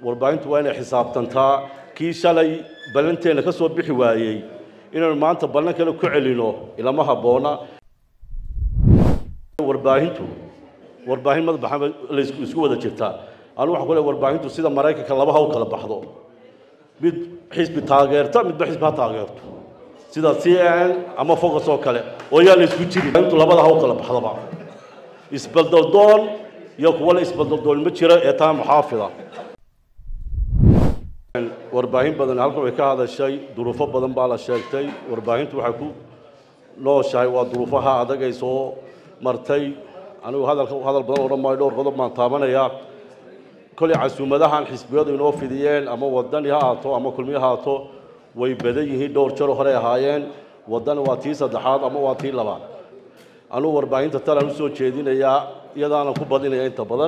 warbaahintu waa inay xisaabtantaa kii shalay ballanteenna ka soo bixi waayey inaynu maanta ballan kale ku celino ilama habboona warbaahintu warbaahin madabaxa la isku wada jirtaa anu waxaan ku leeyahay warbaahintu sida maraykanka laba ha u kala baxdo mid xisbi taageerta midba xisbi ha taageerto sida c n ama focus oo kale oo yaa la isku jirin intu labada ha u kala baxdaba isbaldaldoon iyo kuwa la isbaldaldoon ma jira ee taa muxaafida warbaahin badan halkan way ka hadashay duruufo badan baa la sheegtay warbaahintu waxay ku nooshahay waa duruufaha adag ay soo martay anigu hadalka hadal badan odhan maayo dhowr qodob baan taabanayaa kolay casuumadahan xisbiyadu inoo fidiyeen ama wadani ha ahaato ama kulmiye ha ahaato way badan yihiin dhowr jaro horey ahaayeen wadani waa tii saddexaad ama waa tii labaad anugu warbaahinta talaan usoo jeedinayaa iyadaana ku badinaya inta badan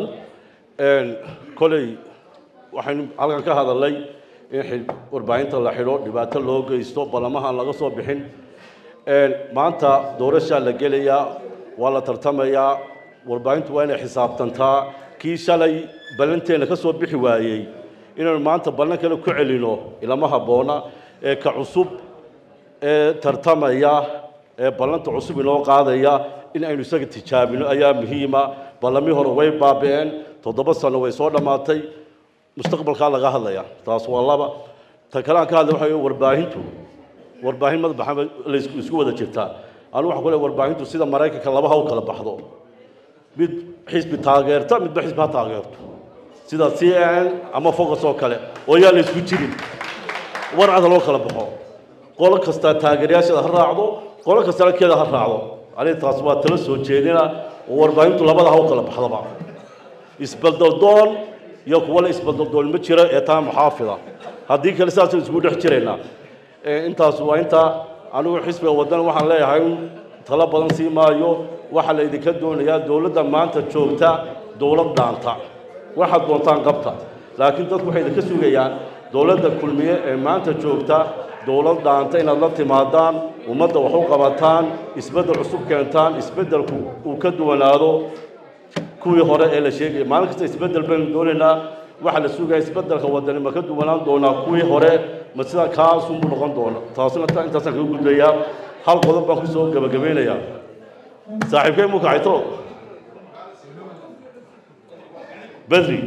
koley waxaynu halkan ka hadalnay in warbaahinta la xidho dhibaato loo geysto ballamahan laga soo bixin maanta doorashaa la gelayaa waa la tartamayaa warbaahintu waa inay xisaabtantaa kii shalay ballanteenna ka soo bixi waayey inaynu maanta ballan kale ku celino ilama habboona ee ka cusub ee tartamaya ee ballanta cusub inoo qaadaya in aynu isaga tijaabino ayaa muhiima ballamii hore way baabi'een toddoba sano way soo dhammaatay mustaqbalkaa laga hadlaya taas waa laba ta kale aan ka hadlay waxa warbaahintu warbaahin madabaxa la isku wada jirtaa anu waxaan ku leeyahay warbaahintu sida maraykanka laba ha u kala baxdo mid xisbi taageerta midba xisbi ha taageerto sida c n ama focus oo kale oo yaa la isku jirin warcada loo kala baxo qolo kasta taageerayaasheeda ha raacdo qolo kastana keeda ha raacdo aniga taas waa tala soo jeedina oo warbaahintu labada ha u kala baxdoba isbaldaldoon iyo kuwa la isbaldaldoon ma jira ee taa muxaafida haddii kale saasaynu isku dhex jiraynaa intaas waa intaa anigu xisbiga waddan waxaan leeyahay talo badan sii maayo waxaa la idinka doonayaa dowladda maanta joogta dowlad dhaanta waxaad doontaan qabta laakiin dadku waxay idinka sugayaan dowladda kulmiye ee maanta joogta dowlad dhaanta inaad la timaadaan ummadda wax u qabataan isbeddel cusub keentaan isbeddelku uu ka duwanaado kuwii hore ee la sheegaya maalin kasta isbeddel baynu doonaynaa waxaa la sugaya isbeddelka wadani ma ka duwanaan doonaa kuwii hore ma sidaa kaasunbuu noqon doona taasuna intaasaan kaga gudbayaa hal qodob baan kusoo gabagabeynayaa saaxiibkay mu kacayto bedri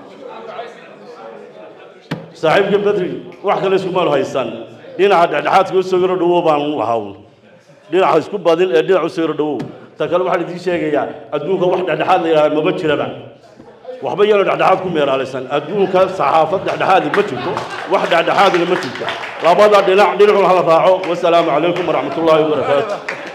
saaxiibka bedri wax kale iskumaanu haysan dhinaca dhexdhexaadka usoo yaro dhawow baan lahawn dhinaca isku badin ee dhinaca usoo yaro dhawow ta kale waxaan idiin sheegayaa adduunka wax dhexdhexaad la yidhahda maba jiraba waxba yaanu dhexdhexaad ku meeraalaysan adduunka saxaafad dhexdhexaadi ma jirto wax dhexdhexaadina ma jirto labada dhinac dhinacun hala raaco wasalaamu calaykum waraxmatullaahi wabarakaatu